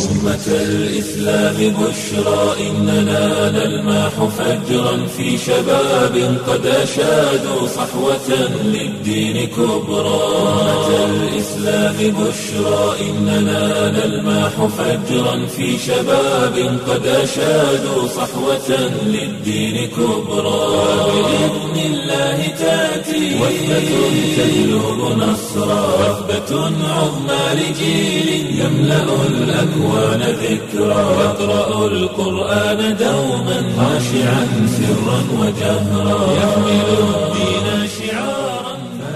أمة الإسلام بشرى إننا نلمح فجرا في شباب قد أشادوا صحوة للدين كبرى أمة الإسلام بشرى إننا نلمح فجرا في شباب قد أشادوا صحوة للدين كبرى بإذن الله تأتي وثبة تجلب نصرا وثبة عظمى لجيل يملأ الأكوان ذكرا يقرأ القرآن دوما خاشعا سرا وجهرا يحمل الدين شعارا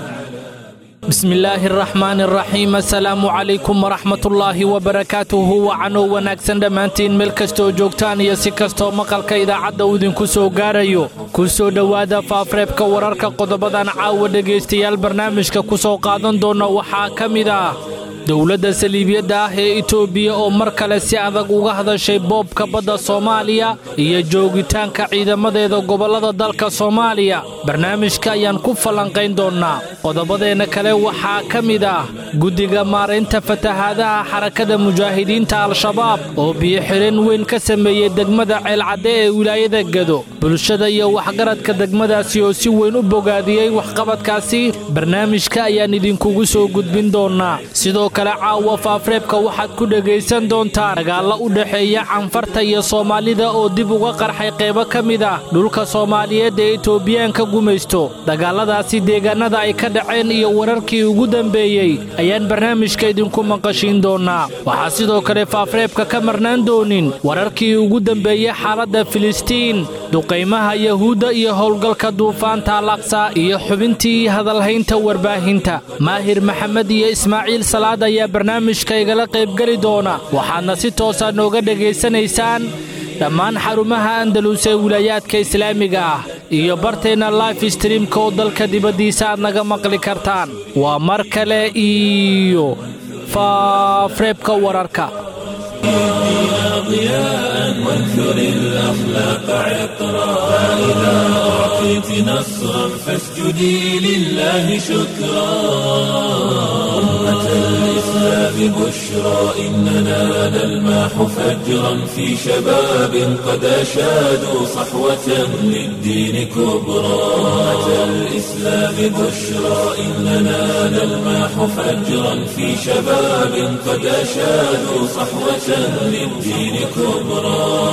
bismi illaahi araxmaani araxiim assalaamu calaykum waraxmatullaahi wabarakaatuhu wacanoo wanaagsan dhammaantiin meel kastooo joogtaan iyo si kastoo maqalka idaacadda uu idinku soo gaarayo ku soo dhowaada faafreebka wararka qodobadan caawa dhegaystayaal barnaamijka ku soo qaadan doona waxaa ka mid ah dowladda saliibiyadda ah ee itoobiya oo mar kale si adag uga hadashay boobka badda soomaaliya iyo joogitaanka ciidamadeeda gobollada dalka soomaaliya barnaamijka ayaan ku falanqayn doonnaa qodobadeenna kale waxaa ka mid ah guddiga maaraynta fatahaadaha xarakada mujaahidiinta al-shabaab oo biyo-xidheen weyn ka sameeyey degmada ceelcadde ee wilaayada gedo bulshada iyo waxgaradka degmadaasi oo si weyn u bogaadiyey waxqabadkaasi barnaamijka ayaan idinkugu soo gudbin doonnaa sidoo kale caawa faafreebka waxaad ku dhegaysan doontaan dagaallo u dhexeeya canfarta iyo soomaalida oo dib uga qarxay qaybo ka mid ah dhulka soomaaliyeed ee itoobiyaanka gumaysto dagaalladaasi deegaannada ay ka dhaceen iyo wararkii ugu dambeeyey ayaan barnaamijka idinku maqashiin doonnaa waxaa sidoo kale faafreebka ka marnaan doonin wararkii ugu dambeeyey xaaladda filistiin duqaymaha yahuudda iyo howlgalka duufaanta alaqsa iyo xubintii hadalhaynta warbaahinta maahir maxamed iyo ismaaciil salaad ayaa barnaamijka igala qaybgeli doona waxaadna si toosa nooga dhegaysanaysaan dhammaan xarumaha andalus ee wilaayaadka islaamiga ah iyo barteenna life streamka oo dalka dibaddiisa aad naga maqli kartaan waa mar kale iyo faafreebka wararka ضياء وانثر الأخلاق عطرا فإذا أعطيت نصرا فاسجدي لله شكرا أمة الإسلام بشرى إننا نلمح فجرا في شباب قد أشادوا صحوة للدين كبرى أمة الإسلام بشرى إننا نلمح فجرا في شباب قد أشادوا صحوة للدين كبرى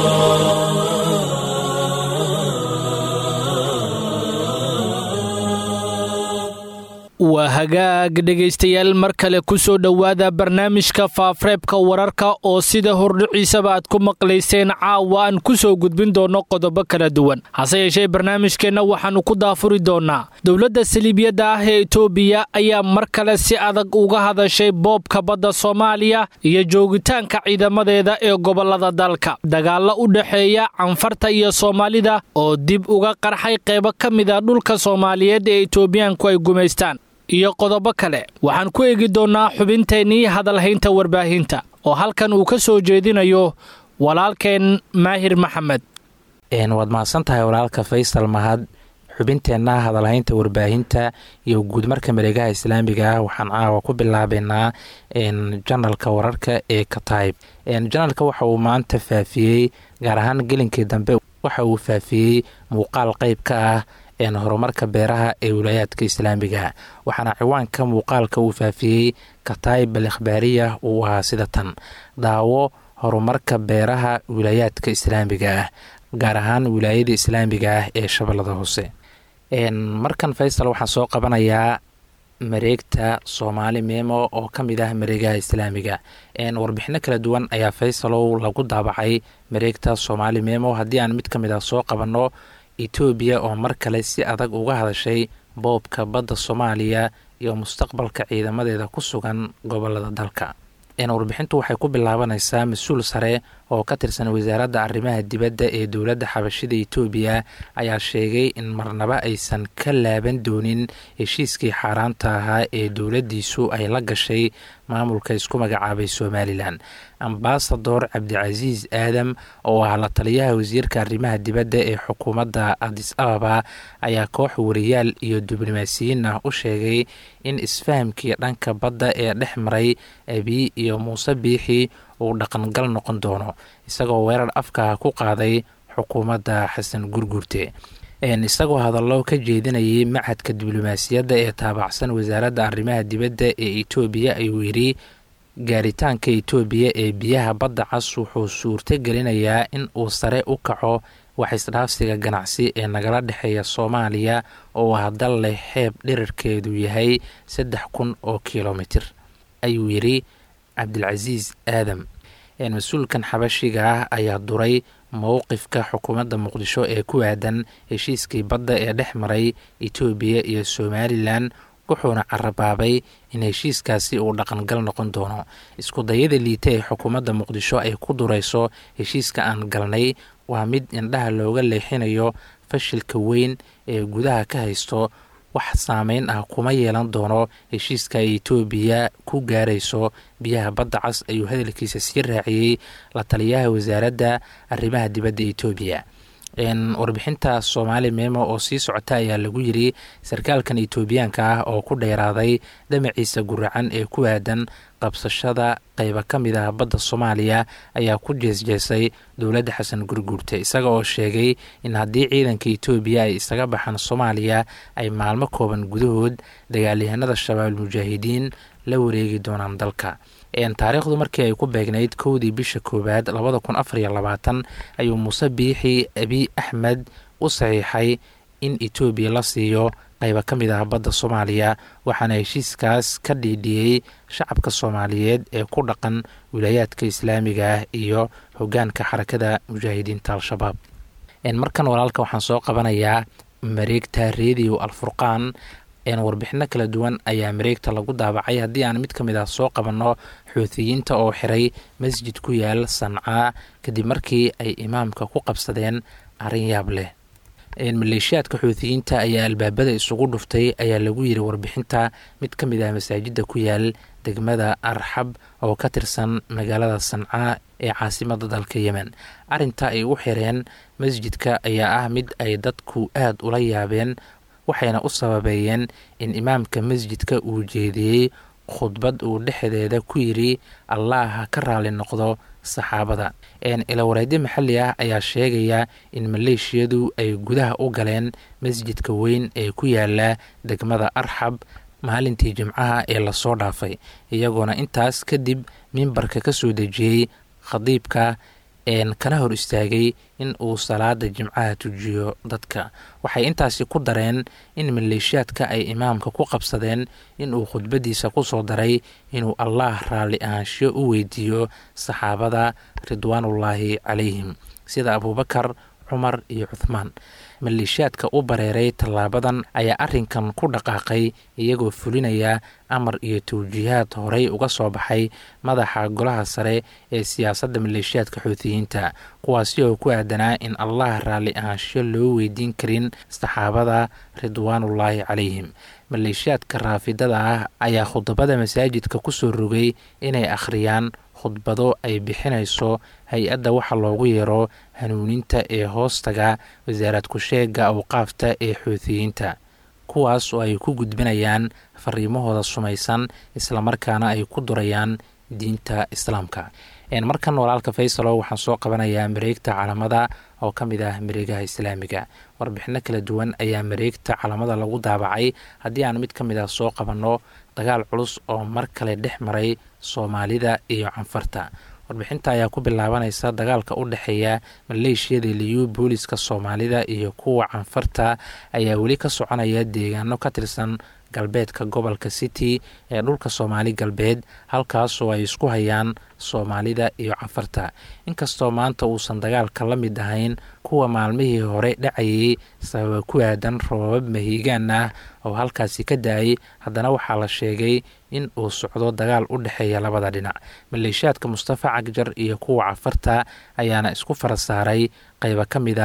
waa hagaag dhegaystayaal mar kale ku soo dhowaada barnaamijka faafreebka wararka oo sida hordhiciisaba aad ku maqlayseen caawa aan ku soo gudbin doonno qodobo kala duwan hase yeeshee barnaamijkeenna waxaannu ku daafuri doonnaa dowladda saliibiyadda ah ee itoobiya ayaa mar kale si adag uga hadashay boobka badda soomaaliya iyo joogitaanka ciidamadeeda ee gobollada dalka dagaallo u dhexeeya canfarta iyo soomaalida oo dib uga qarxay qaybo ka mida dhulka soomaaliyeed ee itoobiyaanku ay gumaystaan iyo qodobo kale waxaan ku eegi doonnaa xubinteennii hadalhaynta warbaahinta oo halkan uu ka soo jeedinayo walaalkeen maahir maxamed waad mahadsan tahay walaalka faysal mahad xubinteenna hadalhaynta warbaahinta iyo guudmarka mareegaha islaamiga ah waxaan caawa ku bilaabeynaa janalka wararka ee katayb janalka waxa uu maanta faafiyey gaar ahaan gelinkii dambe waxa uu faafiyey muuqaal qeyb ka ah horumarka beeraha ee wilaayaadka islaamiga waxaana ciwaanka muuqaalka uu faafiyey kataayib al ikhbaariya uu ahaa sida tan daawo horumarka beeraha wilaayaadka islaamiga ah gaar ahaan wilaayada islaamiga ah ee shabeellada hoose markan faysal waxaan soo qabanayaa mareegta soomaali meemo oo ka mid ah mareegaha islaamiga warbixino kala duwan ayaa faysalow lagu daabacay mareegta soomaali meemo haddii aan mid ka mid ah soo qabanno etoobiya oo mar kale si adag uga hadashay boobka badda soomaaliya iyo mustaqbalka ciidamadeeda ku sugan gobolada dalka warbixintu waxay ku bilaabanaysaa mas-uul sare oo ka tirsan wasaaradda arrimaha dibadda ee dowladda xabashida etoobiya ayaa sheegay in marnaba aysan ka laaban doonin heshiiskii xaaraanta ahaa ee dowladdiisu ay la gashay maamulka isku magacaabay somalilan ambasador cabdicasiis aadam oo ah la taliyaha wasiirka arrimaha dibadda ee xukuumadda adis ababa ayaa koox wariyaal iyo diblomaasiyiin ah u sheegay in isfahamkii dhanka badda ee dhex maray abiy iyo muuse biixi uu dhaqangal noqon doono isagoo weerar afka ku qaaday xukuumadda xasan gurgurte isagoo hadallo ka jeedinayay machadka diblomaasiyadda ee taabacsan wasaaradda arrimaha dibadda ee etoobiya ayuu yidhi gaaritaanka etoobiya ee biyaha badda cas wuxuu suurto gelinayaa in uu sare u kaco wax isdhaafsiga ganacsi ee nagala dhexeeya soomaaliya oo ah dal leh xeeb dhirarkeedu yahay saddex kun oo kilomitir ayuu yidhi cabdilcasiis aadam mas-uulkan xabashiga ah ayaa duray mowqifka xukuumadda muqdisho ee ku aadan heshiiskii badda ee dhex maray etoobiya iyo somalilan wuxuuna carabaabay in heshiiskaasi uu dhaqangal noqon doono isku dayada liita ee xukuumadda muqdisho ay ku durayso heshiiska aan galnay waa mid indhaha looga leexinayo fashilka weyn ee gudaha ka haysto wax saameyn ah kuma yeelan doono heshiiska etoobiya ku gaarayso biyaha badda cas ayuu hadalkiisa sii raaciyey la taliyaha wasaaradda arrimaha dibadda etoobiya warbixinta soomaali meemo oo sii socota ayaa lagu yiri sarkaalkan etoobiyaanka ah oo ku dheeraaday damaciisa guracan ee ku aadan qabsashada qayba ka mid ah badda soomaaliya ayaa ku jeesjeesay dowladda xasan gurguurte isaga oo sheegay in haddii ciidanka etoobiya ay isaga baxaan soomaaliya ay maalmo kooban gudahood dagaalyahanada shabaab mujaahidiin la wareegi doonaan dalka taariikhdu markii ay ku beegnayd kowdii bisha koowaad labada kun afar iyo labaatan ayuu muuse biixi abiy axmed u saxiixay in etoobiya la siiyo qayba ka mid ah badda soomaaliya waxaana heshiiskaas ka dhiidhiyey shacabka soomaaliyeed ee ku dhaqan wilaayaadka islaamiga ah iyo hogaanka xarakada mujaahidiinta al-shabaab markan walaalka waxaan soo qabanayaa mareegta redio alfurqaan warbixino kala duwan ayaa mareegta lagu daabacay haddii aan mid ka mid ah soo qabanno xuutiyiinta oo xiray masjid ku yaal sancaa kadib markii ay imaamka ku qabsadeen arrin yaab leh maleeshiyaadka xuutiyiinta ayaa albaabada isugu dhuftay ayaa lagu yiri warbixinta mid ka mid ah masaajidda ku yaal degmada arxab oo ka tirsan magaalada sancaa ee caasimada dalka yemen arrinta ay u xireen masjidka ayaa ah mid ay dadku aada ula yaabeen waxayna u sababeeyeen in imaamka masjidka uu jeediyey khudbad uu dhexdeeda ku yidri allah ha ka raali noqdo saxaabada ilawareedyo maxalli ah ayaa sheegaya in maleeshiyadu ay gudaha u galeen masjidka weyn ee ku yaala degmada arxab maalintii jimcaha ee lasoo dhaafay iyagoona intaas kadib mimbarka ka soo dejiyey khadiibka kana hor istaagay in uu salaada jimcaha tujiyo dadka waxay intaasi ku dareen in maleeshiyaadka ay imaamka ku qabsadeen inuu khudbadiisa kusoo daray inuu allah raalli ahaanshiyo u weydiiyo saxaabada ridwaanullaahi calayhim sida abuubakar cumar iyo cuthmaan maleeshiyaadka u bareeray tallaabadan ayaa arrinkan ku dhaqaaqay iyagoo fulinaya amar iyo tawjiihaad horey uga soo baxay madaxa golaha sare ee siyaasadda maleeshiyaadka xuutiyiinta kuwaasi oo ku aadanaa in allah raalli ahaanshiyo loo weydiin karin saxaabada ridwaanullaahi calayhim maleeshiyaadka raafidada ah ayaa khudbada masaajidka kusoo rogay inay akhriyaan khudbado ay bixinayso hay-adda waxa loogu yeero hanuuninta ee hoostaga wasaarad ku-sheega awqaafta ee xuutiyiinta kuwaas oo ay ku gudbinayaan fariimahooda sumaysan islamarkaana ay ku durayaan diinta islaamka markan walaalka faysalo waxaan soo qabanayaa mareegta calamada oo ka mid ah mareegaha islaamiga warbixino kala duwan ayaa mareegta calamada lagu daabacay haddii aan mid ka mid ah soo qabanno dagaal culus oo mar kale dhex maray soomaalida iyo canfarta warbixinta ayaa ku bilaabanaysa dagaalka u dhexeeya maleeshiyada liyu booliska soomaalida iyo kuwa canfarta ayaa weli ka soconaya deegaano ka tirsan galbeedka gobolka city ee dhulka soomaali galbeed halkaasoo ay isku hayaan soomaalida iyo canfarta inkastoo maanta uusan dagaalka la mid ahayn kuwa maalmihii hore dhacayay sababa ku aadan roobab mahiigaan ah oo halkaasi ka da-ay haddana waxaa la sheegay in uu socdo dagaal u dhexeeya labada dhinac maleeshiyaadka mustafa cagjar iyo kuwa cafarta ayaana isku fara saaray qayba ka mid ah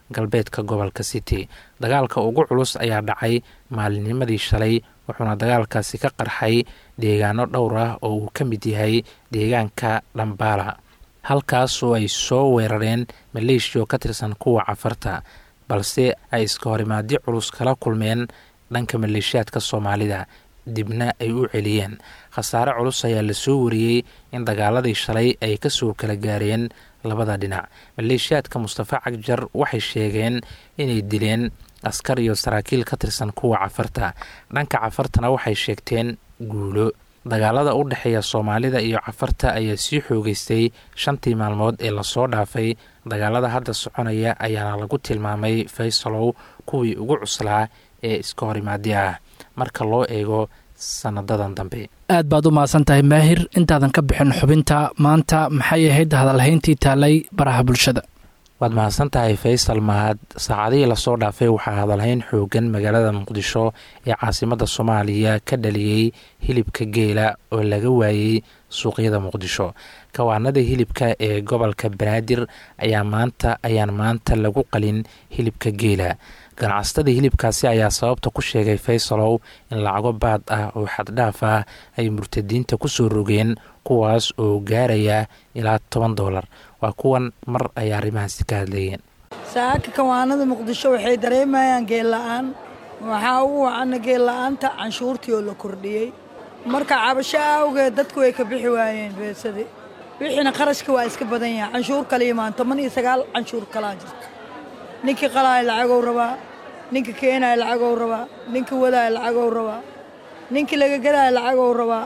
galbeedka gobolka city dagaalka ugu culus ayaa dhacay maalinnimadii shalay wuxuuna dagaalkaasi ka qarxay deegaano dhowr ah oo uu ka mid yahay deegaanka dhambaala halkaasoo ay soo weerareen maleeshiya oo ka tirsan kuwa cafarta balse ay iska horimaadyo culus kala kulmeen dhanka maleeshiyaadka soomaalida dibna ay u celiyeen khasaare culus ayaa lasoo wariyey in dagaaladii shalay ay kasoo kala gaareen labada dhinac maleeshiyaadka mustafa cagjar waxay sheegeen inay dileen askar iyo saraakiil ka tirsan kuwa cafarta dhanka cafartana waxay sheegteen guulo dagaalada u dhexeeya soomaalida iyo cafarta ayaa sii xoogeystay shantii maalmood ee lasoo dhaafay dagaalada hadda soconaya ayaana lagu tilmaamay faysalow kuwii ugu cuslaa ee iska horimaadi ah marka loo eego sanadadan dambe aad baad u mahadsan tahay maahir intaadan ka bixin xubinta maanta maxay ahayd hadalhayntii taalay baraha bulshada waad mahadsan tahay faysal mahad saacadihii lasoo dhaafay waxaa hadalhayn xoogan magaalada muqdisho ee caasimada soomaaliya ka dhaliyey hilibka geela oo laga waayey suuqyada muqdisho kawaanada hilibka ee gobolka banaadir ayaa maanta ayaan maanta lagu qalin hilibka geela ganacsatada hilibkaasi ayaa sababta ku sheegay faysalow in lacago baad ah oo xaddhaaf ah ay murtadiinta kusoo rogeen kuwaas oo gaaraya ilaa toban doolar waa kuwan mar ay arrimahaasi ka hadlayeen saaka kawaanada muqdisho waxay dareemayaan geella-aan waxaa ugu wacana geella-aanta canshuurtii oo la kordhiyey marka cabasho awgeed dadku way ka bixi waayeen beesadii wixiina qarashka waa iska badan yahay canshuur kala imaan toban iyo sagaal canshuur kalaa jirto ninkii qalaaya lacagow rabaa ninka keenaya lacagow rabaa ninka wadaaya lacagow rabaa ninkii laga gadaya lacagow rabaa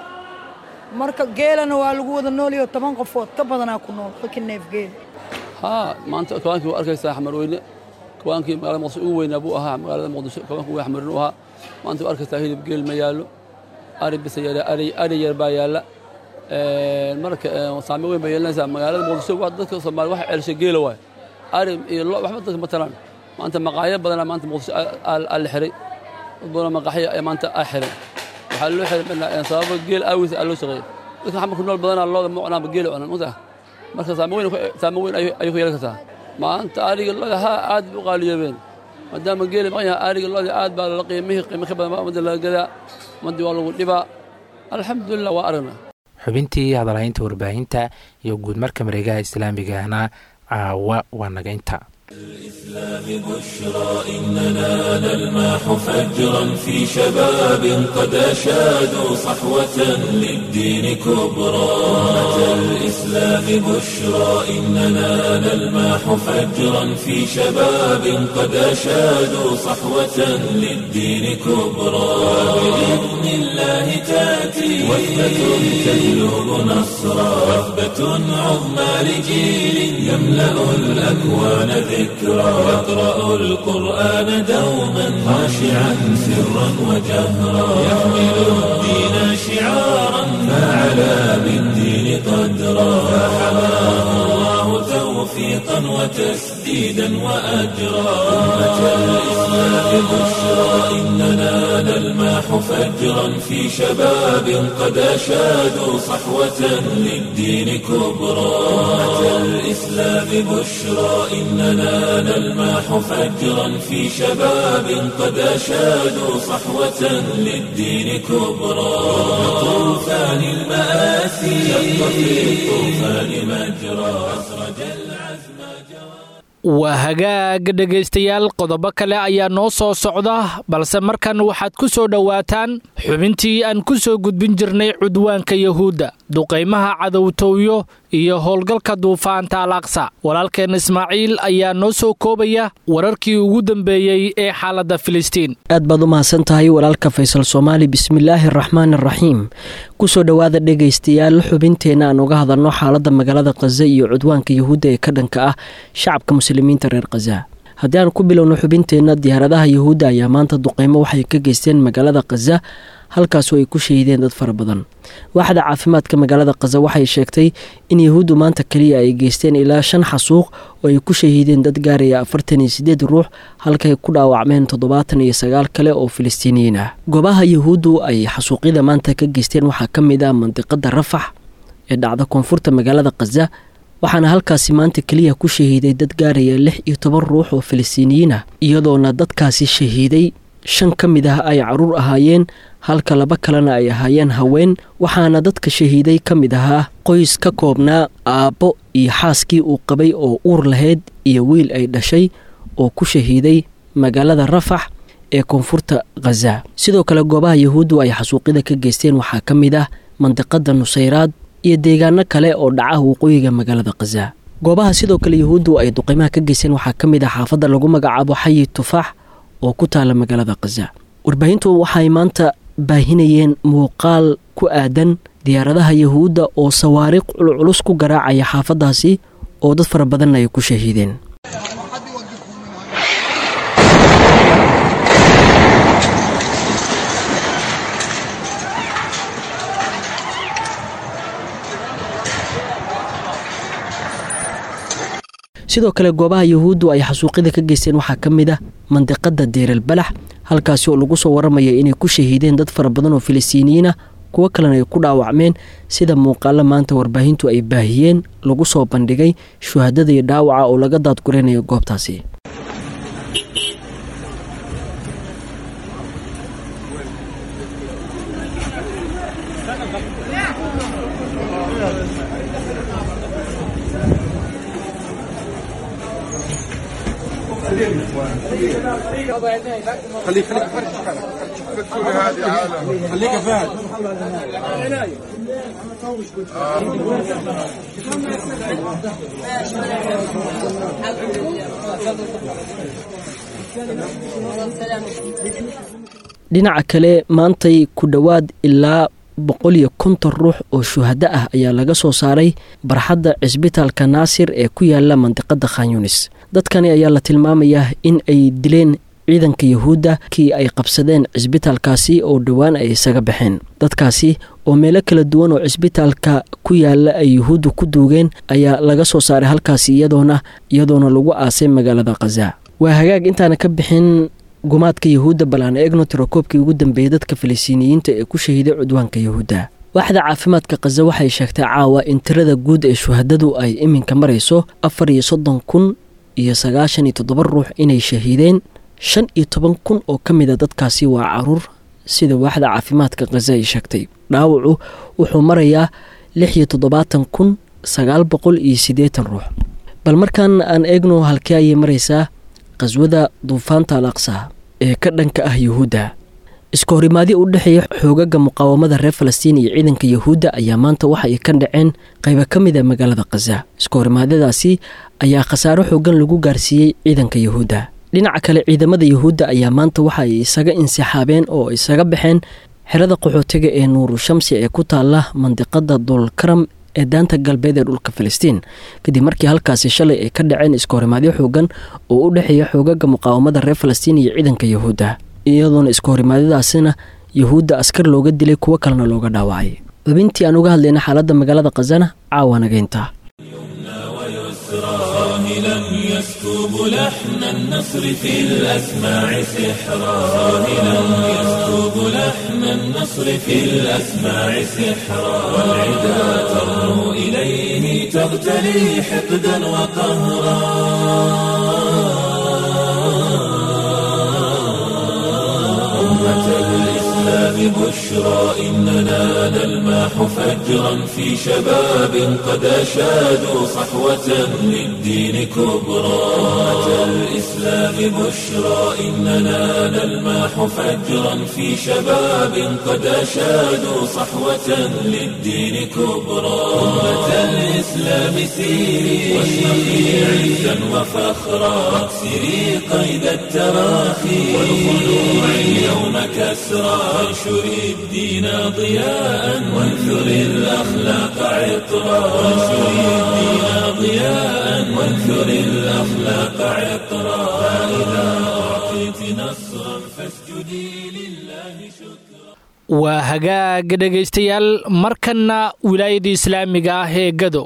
marka geelana waa lagu wada noolyo toban qofood ka badanaa ku nool halkii neef geela haa maanta kawaankii waa arkaysaa xamarweyne kawaankii magaalada muqdisho ugu weynaa buu ahaa magaalada muqdisho kawaanka ugu xamarin u ahaa maanta waa arkaysaa hilib geel ma yaallo ari bisa yaala ari ari yar baa yaalla marka saame weyn bay yeelanaysaa magaalada muqdisho waa dadka soomaali waxa ceelshay geela waay ari iyo lo waxba dadka ma talaan maanta maqaayo badanaa maanta muqdisho aa la xiray dad badanoo maqaaxyo ee maanta aa xiray waxaa loo xiray sababa geel aawiis aa loo shaqeeyey dadka xamarku nool badanaa looda ma cunaanba geela cunan mata marka saame weyn saame weyn ayuu ku yeelan kartaa maanta ariga loda haa aad bay u qaaliyoobeen maadaama geela maqan yahay ariga loda aad baa lala qiimihii qiimo ka badan baa ummadda laga gadaa ummaddii waa lagu dhibaa alxamdulilah waa aragnaa xubintii hadalhaynta warbaahinta iyo guud marka mareegaha islaamigahna caawa waa naga inta الإسلام بشرى إننا نلمح فجرا في شباب قد أشادوا صحوة للدين كبرى أمة الإسلام بشرى إننا نلمح فجرا في شباب قد أشادوا صحوة للدين كبرى بإذن الله تأتي وثبة تجلب نصرا وثبة عظمى لجيل يملأ الأكوان ذكرى يقرأ القرآن دوما خاشعا سرا وجهرا يحمل الدين شعارا فعلى بالدين قدرا فحماه الله توفيقا وتسديدا وأجرا أمة الإسلام بشرى إننا نلمح فجرا في شباب قد أشادوا صحوة للدين كبرى أمة الإسلام بشرى إننا نلمح فجرا في شباب قد أشادوا صحوة للدين كبرى طوفان المآسي شق في الطوفان مجرى أسرج العزم waa hagaag dhegaystayaal qodobo kale ayaa noo soo socda balse markan waxaad ku soo dhowaataan xubintii aan ku soo gudbin jirnay cudwaanka yahuudda duqaymaha cadowtowyo iyo howlgalka duufaanta al aqsa walaalkeen ismaaciil ayaa noo soo koobaya wararkii ugu dambeeyey ee xaaladda filistiin aad baad u mahadsan tahay walaalka faysal soomaali bismillaahi araxmaan araxiim kusoo dhowaada dhegaystayaal xubinteenna aan uga hadalno xaaladda magaalada khaza iyo cudwaanka yahuudda ee ka dhanka ah shacabka muslimiinta reer khaza haddii aan ku bilowno xubinteenna diyaaradaha yahuudda ayaa maanta duqeymo waxay ka geysteen magaalada khaza halkaasoo ay ku shahiideen dad fara badan waaxda caafimaadka magaalada khaza waxay sheegtay in yahuuddu maanta keliya ay geysteen ilaa shan xasuuq oo ay ku shahiideen dad gaaraya afartan iyo sideed ruux halkay ku dhaawacmeen toddobaatan iyo sagaal kale oo filistiiniyiin ah goobaha yahuuddu ay xasuuqyada maanta ka geysteen waxaa ka mid ah mandiqada rafax ee dhacda koonfurta magaalada khaza waxaana halkaasi maanta keliya ku shahiiday dad gaaraya lix iyo toban ruux oo falastiiniyiin ah iyadoona dadkaasi shahiiday shan ka mid ah ay caruur ahaayeen halka laba kalena ay ahaayeen haween waxaana dadka shahiiday ka mid ahaa qoys ka koobnaa aabbo iyo xaaskii uu qabay oo uur lahayd iyo wiil ay dhashay oo ku shahiiday magaalada rafax ee koonfurta khaza sidoo kale goobaha yahuuddu ay xasuuqyada ka geysteen waxaa ka mid ah mandiqada nusayraad iyo deegaano kale oo dhaca waqooyiga magaalada khaza goobaha sidoo kale yahuuddu ay duqeymaha ka geysteen waxaa ka mid ah xaafadda lagu magacaabo xayi tufaax oo ku taala magaalada khaza warbaahintu waxay maanta baahinayeen muuqaal ku aadan diyaaradaha yahuudda oo sawaariiq culculus ku garaacaya xaafaddaasi oo dad fara badanna ay ku shahiideen sidoo kale goobaha yahuuddu ay xasuuqyada ka geysteen waxaa ka mid ah mandiqada deeral balax halkaasi oo lagu soo waramaya inay ku shahiideen dad fara badan oo filistiiniyiin ah kuwo kalena ay ku dhaawacmeen sida muuqaalo maanta warbaahintu ay baahiyeen lagu soo bandhigay shuhadada iyo dhaawaca oo laga daadguraynayo goobtaasi خليك خليك خليك يا فهد dhinaca kale maantay ku dhowaad ilaa boqol iyo konton ruux oo shuhado ah ayaa laga soo saaray barxadda cisbitaalka naasir ee ku yaala mandiqada khanyunis dadkani ayaa la tilmaamayaa in ay dileen ciidanka yahuudda kii ay qabsadeen cisbitaalkaasi oo dhowaan ay isaga baxeen dadkaasi oo meelo kala duwan oo cisbitaalka ku yaala ay yahuuddu ku duugeen ayaa laga soo saaray halkaasi iyadoona iyadoona lagu aasay magaalada khaza waa hagaag intaana ka bixin gumaadka yahuudda bal aan eegno tirakoobkii ugu dambeeyey dadka falistiiniyiinta ee ku shahiiday cudwaanka yahuudda waaxda caafimaadka khaza waxay sheegtay caawa in tirada guud ee shuhadadu ay iminka marayso afar iyo soddon kun iyo sagaashan iyo toddoba ruux inay shahiideen shan iyo toban kun oo ka mid a dadkaasi waa caruur sida waaxda caafimaadka khaza ay sheegtay dhaawacu wuxuu marayaa lix iyo toddobaatan kun sagaal boqol iyo siddeetan ruux bal markaan aan eegno halkee ayay maraysaa qaswada duufaanta al aqsa ee ka dhanka ah yuhuudda iska horimaadyo u dhexeeya xoogaga muqaawamada reer falastiin iyo ciidanka yahuudda ayaa maanta waxa ay ka dhaceen qaybo ka mid a magaalada khaza iska horimaadyadaasi ayaa khasaaro xoogan lagu gaarsiiyey ciidanka yahuudda dhinaca kale ciidamada yahuudda ayaa maanta waxa ay isaga insixaabeen oo isaga baxeen xerada qaxootiga ee nuuru shamsi ee ku taala mandiqada dulkaram ee daanta galbeed ee dhulka falastiin kadib markii halkaasi shalay ay ka dhaceen iska horimaadyo xoogan oo u dhexeeya xoogaga muqaawamada reer falastiin iyo ciidanka yahuudda iyadoona iska horimaadyadaasina yahuudda askar looga dilay kuwo kalena looga dhaawacay xubintii aan uga hadlayna xaaladda magaalada khazana caawa nageynta راهلا يسكب لحن النصر في الأسماع سحرا راهلا يسكب لحن النصر في الأسماع سحرا والعدا ترنو إليه تغتلي حقدا وقهرا أمة الإسلام بشرى إننا نلماح فجرا في شباب قد أشادوا صحوة للدين كبرى أمة الإسلام بشرى إننا نلماح فجرا في شباب قد أشادوا صحوة للدين كبرى أمة الإسلام سيري واشرقي عزا وفخرا واكسري قيد التراخي والخلوع اليوم كسرى وانشري الدين ضياء وانثري الأخلاق عطرا وانشري الدين ضياء وانثري الأخلاق عطرا فإذا أعطيت نصرا فاسجدي لله شكرا waa hagaag dhegaystayaal markanna wilaayada islaamiga ah ee gado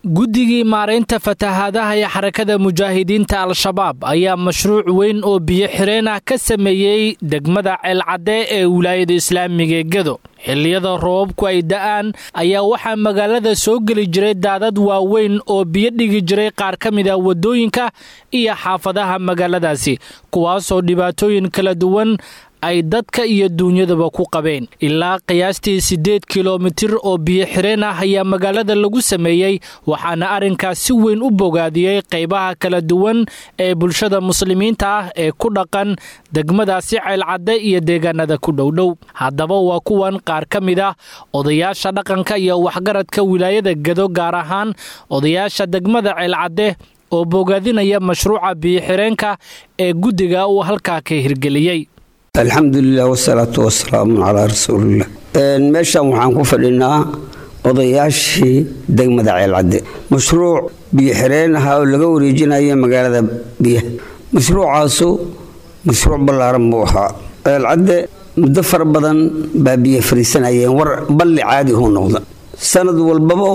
guddigii maaraynta fatahaadaha ee xarakada mujaahidiinta al-shabaab ayaa mashruuc weyn oo biyo xireen ah ka sameeyey degmada ceelcadde ee wilaayada islaamiga ee gedo xilliyada roobabku ay da'aan ayaa waxaa magaalada soo geli jiray daadad waaweyn oo biyo dhigi jiray qaar ka mid ah waddooyinka iyo xaafadaha magaaladaasi kuwaasoo dhibaatooyin kala duwan ay dadka iyo duunyadaba ku qabeen ilaa qiyaastii siddeed kilomitir oo biyo xireen ah ayaa magaalada lagu sameeyey waxaana arrinkaas si weyn u bogaadiyey qaybaha kala duwan ee bulshada muslimiinta ah ee ku dhaqan degmadaasi ceelcadde iyo deegaanada ku dhowdhow haddaba waa kuwan qaar ka mid ah odayaasha dhaqanka iyo waxgaradka wilaayada gedo gaar ahaan odayaasha degmada ceelcadde oo bogaadinaya mashruuca biyo xireenka ee guddiga uu halkaa ka hirgeliyey alxamdulilah wasalaatu wasalaamu calaa rasuulilah meeshan waxaan ku fadhinaa odayaashii degmada ceelcadde mashruuc biyo xireen ahaa oo laga wareejinaya magaalada biyaha mashruucaasu mashruuc ballaaran buu ahaa ceelcadde muddo fara badan baa biyo fariisanayeen war balli caadi huu noqda sanad walbaba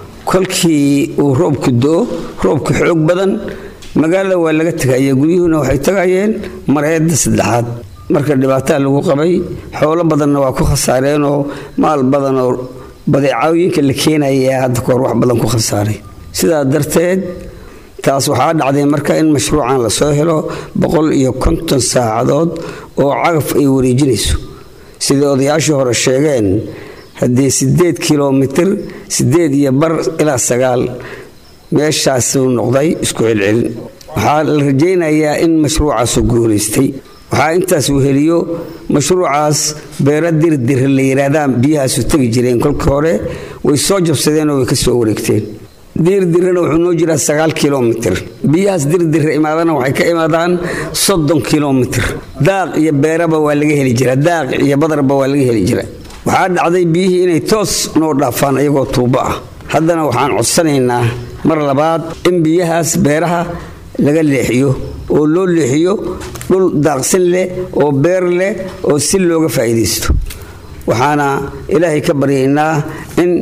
kolkii uu roobku do-o roobku xoog badan magaalada waa laga tegaya guryuhuna waxay tagayeen mareedda saddexaad marka dhibaataa lagu qabay xoolo badanna waa ku khasaareenoo maal badan oo badeecooyinka la keenaya hadda kahor wax badan ku khasaaray sidaa darteed taas waxaa dhacday marka in mashruucan lasoo helo boqol iyo konton saacadood oo cagaf ay wareejinayso sidai odayaashii hore sheegeen haddii siddeed kilomitir siddeed iyo bar ilaa sagaal meeshaasuu noqday isku celcelin waxaa la rajaynayaa in mashruucaasu guulaystay waxaa intaas weheliyo mashruucaas beera dirdir la yidhaahdaan biyahaasu tegi jireen kolkii hore way soo jabsadeenoo way ka soo wareegteen diirdirana wuxuu noo jiraa sagaal kilomitir biyahaas dirdirra imaadana waxay ka imaadaan soddon kilomitir daaq iyo beeraba waa laga heli jira daaq iyo badarba waa laga heli jira waxaa dhacday biyihii inay toos noo dhaafaan iyagoo tuubo ah haddana waxaan codsanaynaa mar labaad in biyahaas beeraha laga leexiyo oo loo leexiyo dhul daaqsin leh oo beer leh oo si looga faa'iidaysto waxaana ilaahay ka baryaynaa in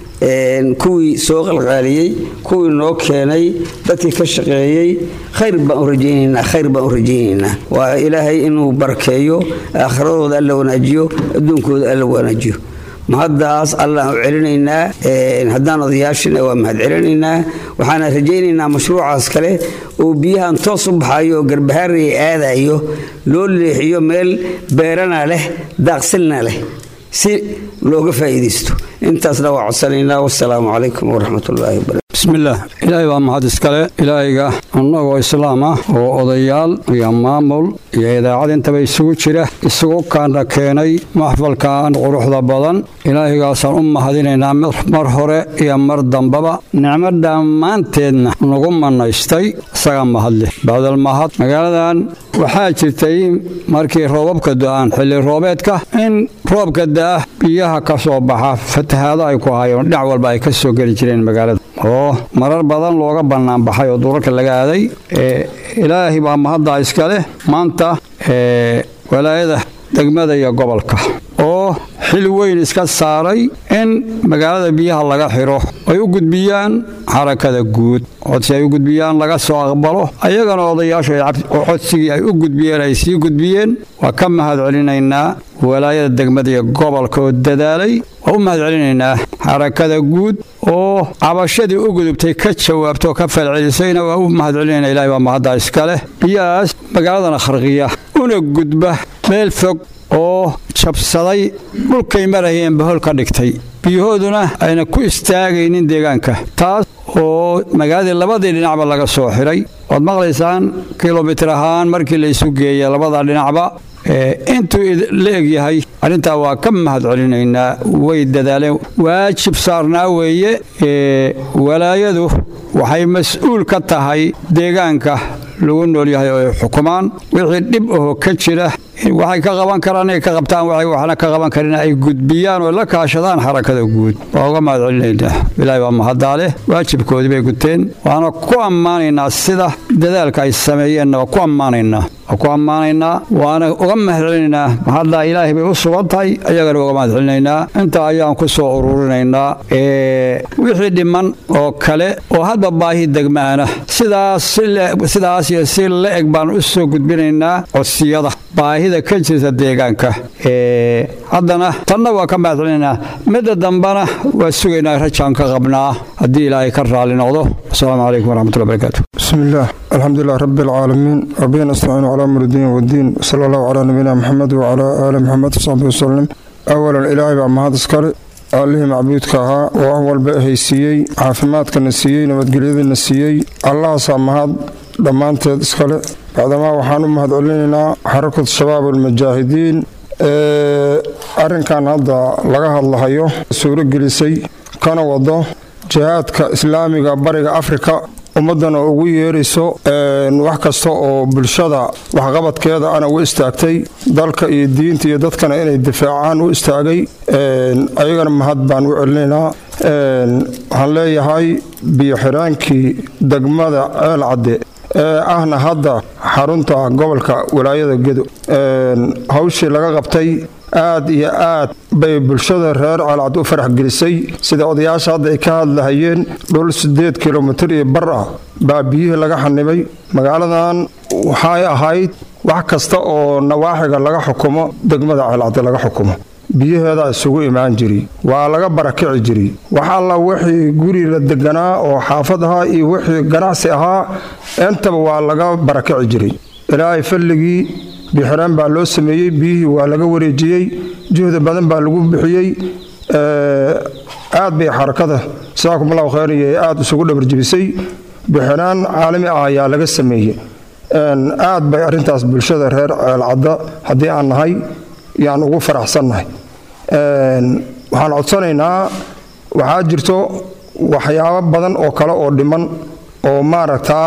kuwii soo qalqaaliyey kuwii noo keenay dadkii ka shaqeeyey khayr baan u rajaynaynaa khayr baan u rajaynaynaa waa ilaahay inuu barakeeyo aakhiradooda alla wanaajiyo adduunkooda alla wanaajiyo mahaddaas allaan u celinaynaa haddaan odayaashina waa mahad celinaynaa waxaana rajaynaynaa mashruucaas kale oo biyahan toos u baxayo oo garbahaaraya aadayo loo leexiyo meel beerana leh daaqsilna leh si looga faa'iidaysto intaasna waa codsanaynaa wasalaamu calaykum waraxmatullaahi wabarakatu bismillaah ilaahay baa mahad iskale ilaahayga annagoo islaam ah oo odayaal iyo maamul iyo idaacad intaba isugu jira isugu kaana keenay maxfalkan quruxda badan ilaahaygaasaan u mahadinaynaa mar hore iyo mar dambaba nicmo dhammaanteedna nagu manaystay isagaa mahadleh bacdal mahad magaaladan waxaa jirtay markii roobabka do'aan xilli roobeedka in roobka da'ah biyaha ka soo baxa fatahaado ay ku hayeen dhinac walba ay ka soo geli jireen magaalada oo marar badan looga bannaanbaxay oo dulalka laga aaday ilaahay baa mahaddaa iska leh maanta walaayada degmada iyo gobolka oo xil weyn iska saaray in magaalada biyaha laga xiro ay u gudbiyaan xarakada guud codsi ay u gudbiyaan laga soo aqbalo ayagana odayaashu codsigii ay u gudbiyeen ay sii gudbiyeen waa ka mahad celinaynaa walaayada degmada iyo gobolka oo dadaalay waa u mahad celinaynaa xarakada guud oo cabashadii u gudubtay ka jawaabta oo ka falcelisayna waa u mahad celinayna ilahay baa mahaddaa iska leh biyahaas magaaladana kharqiya una gudba meel fog oo jabsaday dhulkay marayeen bahol ka dhigtay biyahooduna ayna ku istaagaynin deegaanka taas oo magaaladii labadii dhinacba laga soo xiray waad maqlaysaan kilomitir ahaan markii la isu geeya labada dhinacba intuu la egyahay arrintaa waa ka mahad celinaynaa way dadaaleen waajib saarnaa weeye walaayadu waxay mas-uul ka tahay deegaanka lagu nool yahay oo ay xukumaan wixii dhib ahoo ka jira waxay ka qaban karaan inay ka qabtaan waxay waxna ka qaban karin ay gudbiyaan oo la kaashadaan xarakada guud waa uga mahad celinaynaa ilaahay baa mahaddaa leh waajibkoodii bay guteen waana ku ammaanaynaa sida dadaalka ay sameeyeenna waa ku ammaanaynaa waa ku ammaanaynaa waana uga mahadcelinaynaa haddaa ilaahay bay u sugan tahay ayagana uga mahadcelinaynaa intaa ayaan ku soo ururinaynaa wixii dhiman oo kale oo hadba baahi degmaana sidaas iyo si la eg baan u soo gudbinaynaa codsiyada baahida ka jirta deegaanka haddana tanna waa ka mahadcelinaynaa midda dambana waa sugaynaa rajaan ka qabnaa haddii ilaahay ka raali noqdo asalaamu calaykum waraxmatullahi barakaatu bismillaah alxamdulilah rabbi alcaalamiin wabihi nastaciinu calaa amri diin wadiin sala allahu calaa nabiyina maxamed wacalaa aali maxamed wasaxbi wasalim awalan ilaahay baa mahad iskale allihii macbuudka ahaa oo wax walba haysiiyey caafimaadkana siiyey nabadgelyadana siiyey allahaasaa mahad dhammaanteed iskale bacdamaa waxaan u mahad celinaynaa xarakatu shabaab almujaahidiin ee arrinkan hadda laga hadlahayo suuro gelisay kana wado jihaadka islaamiga bariga afrika ummaddana ugu yeerayso wax kasta oo bulshada waxqabadkeeda ana u istaagtay dalka iyo diinta iyo dadkana inay difaacaan u istaagay ayagana mahad baan u celinaynaa waxaan leeyahay biyo-xiraankii degmada ceel cadde ee ahna hadda xarunta gobolka walaayada gedo hawshii laga qabtay aad iyo aad bay bulshada reer ceelcad u farax gelisay sida odayaasha hadda ay ka hadlahayeen dhul siddeed kilomitir iyo bar ah baa biyihii laga xanibay magaaladan waxay ahayd wax kasta oo nawaaxiga laga xukumo degmada ceelcadde laga xukumo biyaheedaa isugu imaan jiri waa laga barakici jiri wax alla wixii guri la deganaa oo xaafad ahaa iyo wixii ganacsi ahaa intaba waa laga barakici jiray ilaahay falligii bixiraan baa loo sameeyey biyihii waa laga wareejiyey juhdi badan baa lagu bixiyey aad bay xarakada jasaakumullahu khayriyo aad isugu dhabarjibisay bixiraan caalami ah ayaa laga sameeyey aad bay arrintaas bulshada reer ceelcadda haddii aan nahay yaan ugu faraxsannahay waxaan codsanaynaa waxaa jirto waxyaabo badan oo kale oo dhiman oo maaragtaa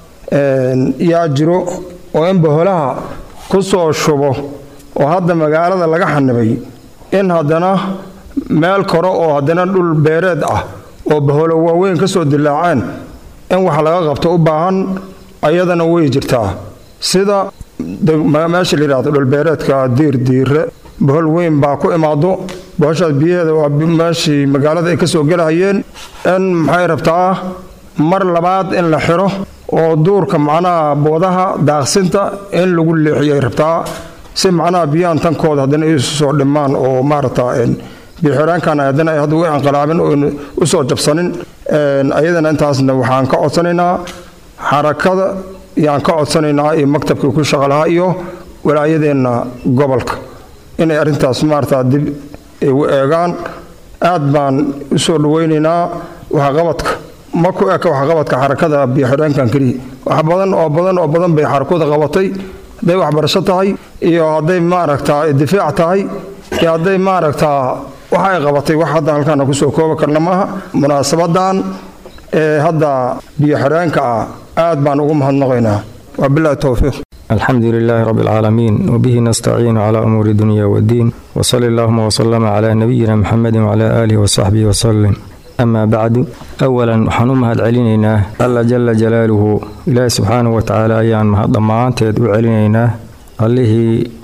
yaa jiro oo in boholaha ku soo shubo oo hadda magaalada laga xanibay in haddana meel kore oo haddana dhul beereed ah oo baholo waaweyn ka soo dilaaceen in wax laga qabto u baahan ayadana way jirtaa sida meesha la yidhahdo dhulbeereedka diir diire bohol weyn baa ku imaado bohoshaas biyaheeda waa meeshii magaalada ay ka soo gelahayeen in maxay rabtaa mar labaad in la xiro oo duurka macnaha boodaha daaqsinta in lagu leexiyay rabtaa si macnaha biyahan tankooda haddana ay soo dhimaan oo maaragta bixiraankan haddana ay hadda u inqilaabin oo u soo jabsanin ayadana intaasna waxaan ka codsanaynaa xarakada yaan ka codsanaynaa iyo maktabkii ku shaqalahaa iyo walaayadeenna gobolka inay arrintaas maarata dib u eegaan aad baan u soo dhawaynaynaa waxqabadka ma ku eka waxqabadka xarakada biyoxidheenkan keliya wax badan oo badan oo badan bay xarakada qabatay hadday waxbarasho tahay iyo hadday maaragtaa difaac tahay iyo hadday maaragtaa waxa ay qabatay wax hadda halkaana kusoo koobi karna maaha munaasabadan ee hadda biyoxidheenka ah aad baan ugu mahadnaqaynaa wabilahi towfiiq الحمد لله رب العالمين وبه نستعين على أمور الدنيا والدين وصلى اللهم وسلم على نبينا محمد وعلى آله وصحبه وسلم أما بعد أولا حنوم هاد علينا الله جل جلاله إله سبحانه وتعالى أيان مهد معانتد وعلينا الله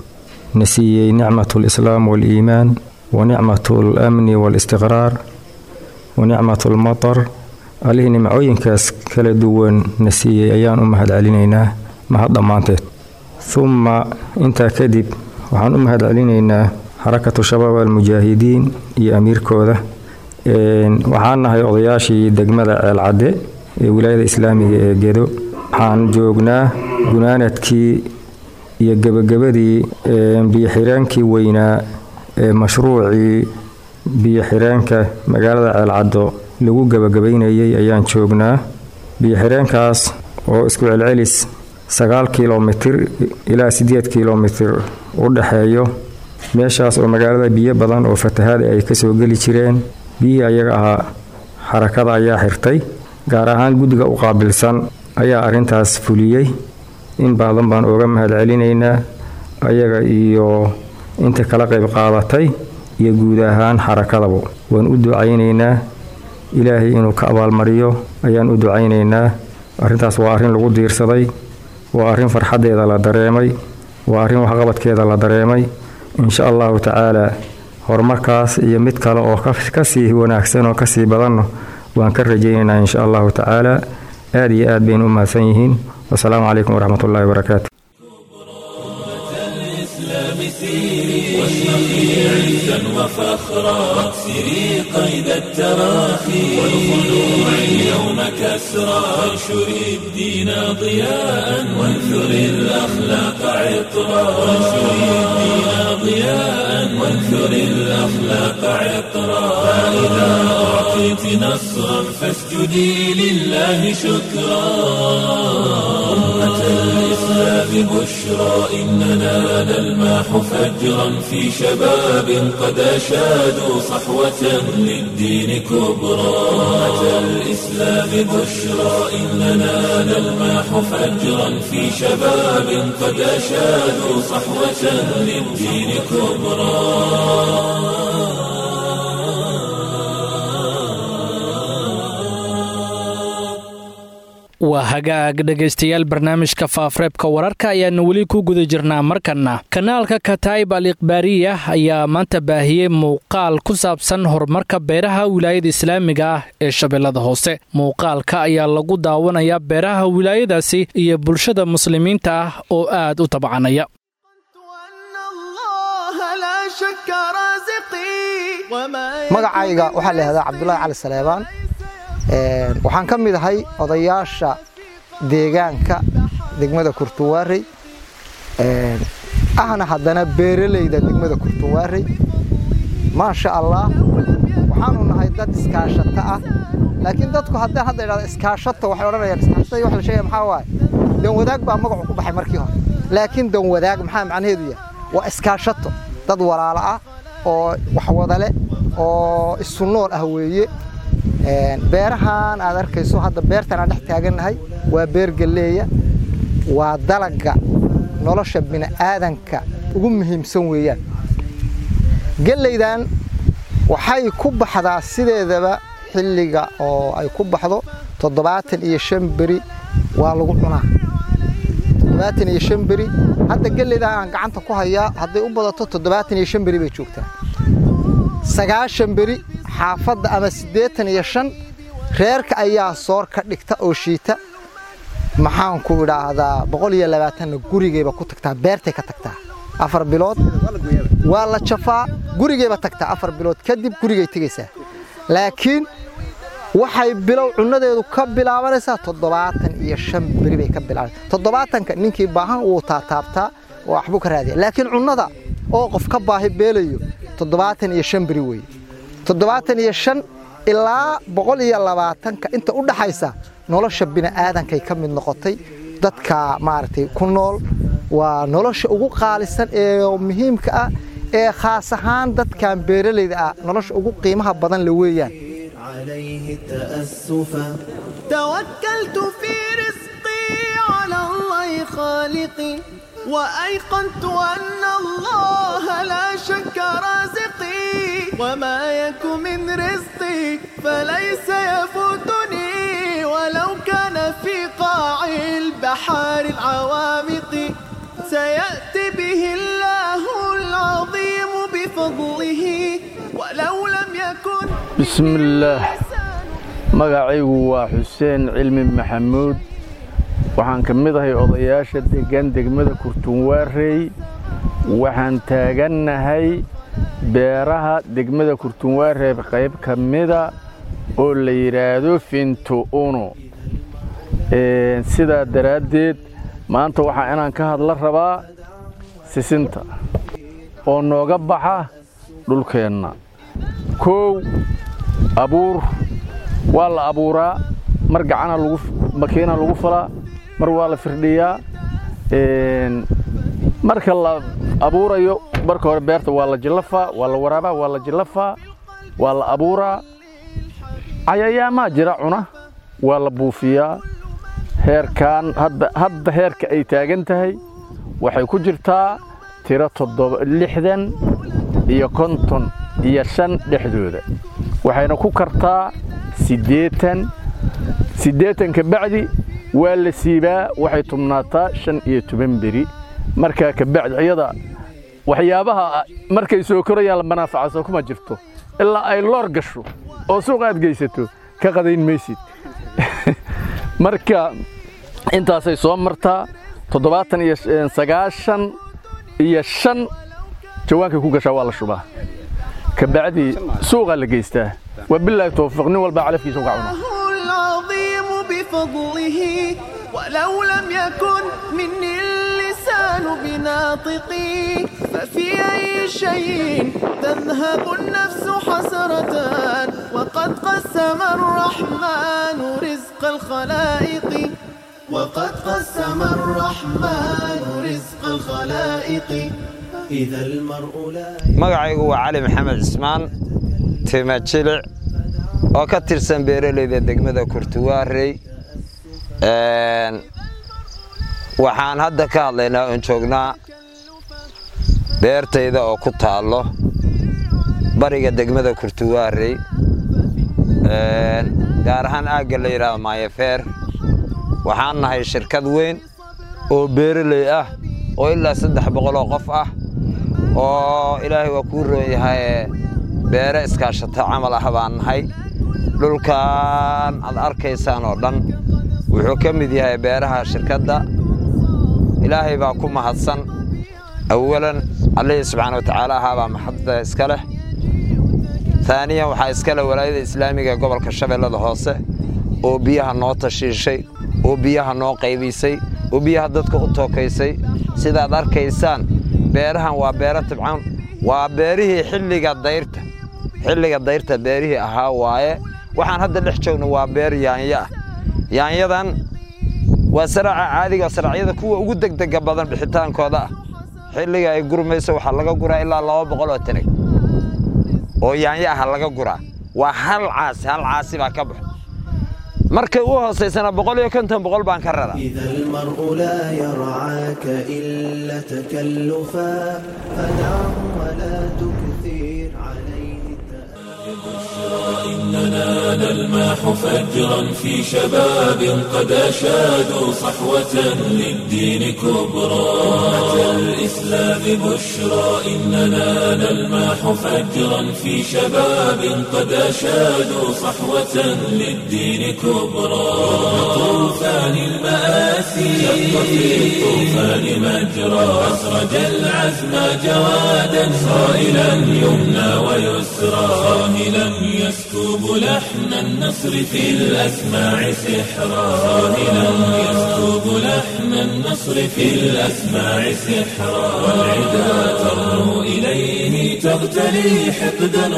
نسي نعمة الإسلام والإيمان ونعمة الأمن والاستقرار ونعمة المطر الله نمعوين كاس كلا دوان نسي أيان أمهد علينا mahad dhammaanteed humma intaa kadib waxaan u mahad celinaynaa xarakatu shabaab almujaahidiin iyo amiirkooda waxaan nahay odayaashii degmada ceelcadde ee wilaayada islaamiga ee gedo waxaan joognaa gunaanadkii iyo gebagabadii biyoxiraankii weynaa ee mashruucii biyoxiraanka magaalada ceelcaddo lagu gebagabaynayay ayaan joognaa biyoxiraankaas oo isku celcelis sagaal kilomitir ilaa siddeed kilomitir u dhexeeyo meeshaas oo magaalada biyo badan oo fatahaada ay ka soo geli jireen biyihii ayaga ahaa xarakada ayaa xirtay gaar ahaan guddiga u qaabilsan ayaa arrintaas fuliyey in badan baan ooga mahad celinaynaa ayaga iyo inta kala qayb qaadatay iyo guud ahaan xarakadaba waan u ducaynaynaa ilaahay inuu ka abaalmariyo ayaan u ducaynaynaa arrintaas waa arrin lagu diirsaday waa arrin farxaddeeda la dareemay waa arrin waxqabadkeeda la dareemay insha allahu tacaala horumarkaas iyo mid kale oo ka sii wanaagsan oo kasii badanno waan ka rajaynaynaa insha allahu tacaala aad iyo aad baynu u mahadsan yihiin wasalaamu calaykum waraxmat ullahi wabarakaatu واشرقي عزا وفخرا واكسري قيد التراخي والخلوع اليوم كسرا وانشري الدين ضياء وانثري الاخلاق عطرا وانشري الدين ضياء وانثري الاخلاق عطرا فاذا اعطيت نصرا فاسجدي لله شكرا أمة الإسلام بشرى إننا نلماح فجرا في شباب قد أشادوا صحوة للدين كبرى أمة الإسلام بشرى إننا نلماح فجرا في شباب قد أشادوا صحوة للدين كبرى waa hagaag dhegaystayaal barnaamijka faafreebka wararka ayaanu weli ku guda jirnaa markanna kanaalka kataib al ikhbaariya ayaa maanta baahiyey muuqaal ku saabsan horumarka beeraha wilaayada islaamiga ah ee shabeellada hoose muuqaalka ayaa lagu daawanayaa beeraha wilaayadaasi iyo bulshada muslimiinta ah oo aad u tabcanaya magacayga waxaa la yihahdaa cabdulaahi cali saleebaan waxaan ka mid ahay odayaasha deegaanka degmada kurtuwaarey ahna haddana beeralayda degmada kurtuwaarey maasha allah waxaanu nahay dad iskaashata ah laakiin dadku haddaan hadda idhahdo iskaashato waxay odhanayaan iskaashatada wax la sheegaya maxaa waaye dan wadaag baa magacu ku baxay markii hore laakiin dan wadaag maxaa macnaheedu yahay waa iskaashato dad walaalo ah oo wax wada leh oo isu nool ah weeye beerahan aad arkayso hadda beertan aan dhex taagannahay waa beer galleeya waa dalagga nolosha bini'aadanka ugu muhiimsan weeyaan gellaydan waxay ku baxdaa sideedaba xilliga oo ay ku baxdo toddobaatan iyo shan beri waa lagu cunaa toddobaatan iyo shan beri hadda gellaydan aan gacanta ku hayaa hadday u badato toddobaatan iyo shan beri bay joogtaa sagaashan beri xaafadda ama siddeetan iyo shan reerka ayaa soor ka dhigta oo shiita maxaanku idhaahdaa boqol iyo labaatanna gurigayba ku tagtaa beertay ka tagtaa afar bilood waa la jafaa gurigayba tagtaa afar bilood kadib gurigay tegaysaa laakiin waxay bilow cunnadeedu ka bilaabanaysaa toddobaatan iyo shan beri bay ka bilaabanaysaa toddobaatanka ninkii baahan wuu taataabtaa oo waxbuu ka raadiya laakiin cunnada oo qof ka baahi beelayo toddobaatan iyo shan beri weeye toddobaatan iyo shan ilaa boqol iyo labaatanka inta u dhaxaysa nolosha bini'aadankay ka mid noqotay dadka maaragtay ku nool waa nolosha ugu qaalisan ee muhiimka ah ee khaas ahaan dadkan beeralayda ah nolosha ugu qiimaha badan la weeyaan عليه تأسفا توكلت في رزقي على الله خالقي وأيقنت أن الله لا شك رازقي وما يك من رزقي فليس يفوتني ولو كان في قاع البحار العوامق سيأتي به الله العظيم بفضله ولو لم يكن bismillaah magacaygu waa xuseen cilmi maxamuud waxaan ka mid ahay odayaasha deggan degmada kurtunwaarey waxaan taagannahay beeraha degmada kurtunwaarey qayb ka mida oo la yidhaahdo fintu'uno sidaa daraaddeed maanta waxaa inaan ka hadla rabaa sisinta oo nooga baxa dhulkeenna kow abuur waa la abuuraa mar gacana makiina lagu falaa mar waa la firdhiyaa marka la abuurayo marka hore beerta waa la jillafaa waa la waraabaa waa la jillafaa waa la abuuraa cayayaamaa jira cuna waa la buufiyaa heerkan hadda heerka ay taagan tahay waxay ku jirtaa tiro lixdan iyo konton iyo shan dhexdooda waxayna ku kartaa siddeetan siddeetanka bacdi waa la siibaa waxay tubnaataa shan iyo toban beri markaa kabacdi iyada waxyaabaha markay soo korayaan la manaafacaso kuma jirto ilaa ay loor gasho oo suuq aad geysato ka qadayn maysid marka intaasay soo martaa toddobaatan iyo sagaashan iyo shan jawaankay ku gashaa waa la shubaa kabacdi suuqaa la geystaa wabilaahi towfiiq nin walbaa calafkiisa uga cuna العظيم بفضله ولو لم يكن مني اللسان بناطقي ففي أي شيء تذهب النفس حسرة وقد قسم الرحمن رزق الخلائق وقد قسم الرحمن رزق الخلائق إذا المرء لا magacaygu waa cali maxamed cismaan timajilic oo ka tirsan beeralayda degmada kurtuwaarey waxaan hadda ka hadlaynaa oon joognaa beertayda oo ku taallo bariga degmada kurtuwaarey gaar ahaan aagga la yidhaahdo maayafeer waxaan nahay shirkad weyn oo beeraley ah oo ilaa saddex boqoloo qof ah oo ilaahay waa kuu roon yahay beere iskaashato camal ah baan nahay dhulkan aad arkaysaan oo dhan wuxuu ka mid yahay beeraha shirkadda ilaahay baa ku mahadsan awalan allihii subxaana wa tacaala ahaabaa maxadda iska leh taaniyan waxaa iska leh walaayada islaamiga ee gobolka shabeellada hoose oo biyaha noo tashiishay oo biyaha noo qaybisay oo biyaha dadka u tookaysay sidaad arkaysaan beerahan waa beero tibcan waa beerihii xilliga dayrta xilliga dayrta beerihii ahaa waaye waxaan hadda dhex joogno waa beer yaanyo ah yaanyadan waa saraaca caadiga oo saraacyada kuwa ugu degdega badan bixitaankooda ah xilliga ay gurmayso waxaa laga guraa ilaa laba boqol oo tanag oo yaanyo ah laga guraa waa hal caasi hal caasi baa ka baxo markay u hoosaysana boqol iyo konton boqol baan ka raraa إذا المرء لا يرعاك إلا تكلفا فدعه ولا تكثر عليه إننا نلمح فجرا في شباب قد أشادوا صحوة للدين كبرى أتى الإسلام بشرى إننا نلمح فجرا في شباب قد أشادوا صحوة للدين كبرى طوفان المآسي شق في الطوفان مجرى أسرج العزم جوادا صائلا يمنى ويسرى صاهلا يسكب لحن النصر في الأسماع سحرا صاهلا يسكب لحن النصر في الأسماع سحرا والعدا ترنو إليه تغتلي حقدا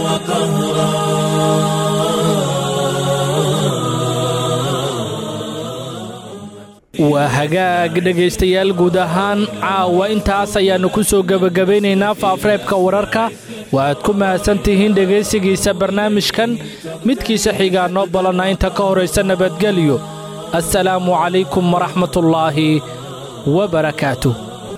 waa hagaag dhegaystayaal guud ahaan caawa intaas ayaannu ku soo gebagabaynaynaa faafreebka wararka waaad ku mahadsantihiin dhegaysigiisa barnaamijkan midkiisa xigaa noo balana inta ka horaysa nabadgelyo assalaamu calaykum waraxmatullaahi wabarakaatuh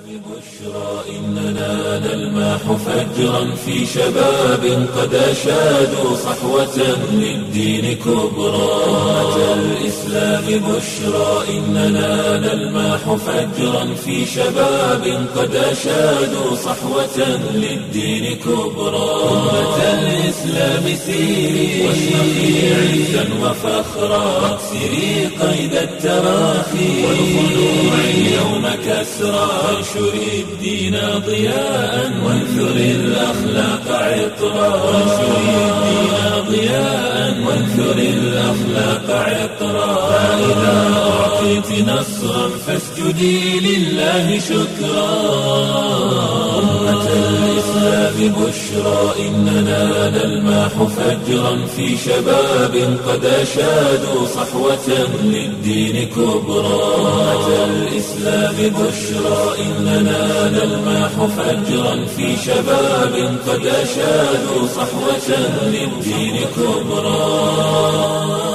إننا نلمح فجرا في شباب قد أشادوا صحوة للدين كبرى أتى الإسلام بشرى إننا نلمح فجرا في شباب قد أشادوا صحوة للدين كبرى أمة الإسلام سيري واشرقي عزا وفخرا واكسري قيد التراخي والخلوع اليوم كسرى وانشري الدين ضياء وانثر الأخلاق عطرا وانشر الدين ضياء وانثر الأخلاق عطرا فإذا أعطيت نصرا فاسجدي لله شكرا أمة الإسلام بشرى إننا نلمح فجرا في شباب قد أشادوا صحوة للدين كبرى أمة الإسلام بشرى إننا نلمح فجرا في شباب قد أشادوا صحوة للدين كبرى